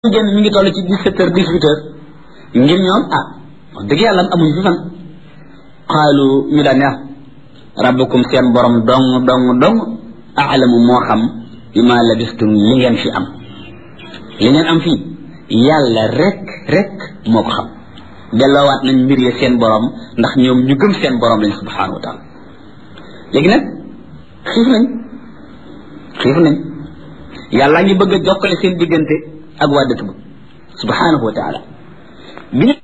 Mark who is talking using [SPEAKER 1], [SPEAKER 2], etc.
[SPEAKER 1] génn mi ngi toll ci dix-sept heures dix-huit heures ngir ñoom ah wax dëgg yàlla amuñu fi fan xaalu ñu daan neex rabbukum seen borom dong dong dong aalamu moo xam bi ma labistum li ngeen fi am li ngeen am fii yàlla rek rek moo ko xam delloowaat nañ mbir ya seen borom ndax ñoom ñu gëm seen borom lañ subhanahu wa taala léegi nag xiif nañ xiif nañ yàlla ngi bëgg a jokkale seen diggante ak waa dëkk ba subhanahu wa taala bi ñu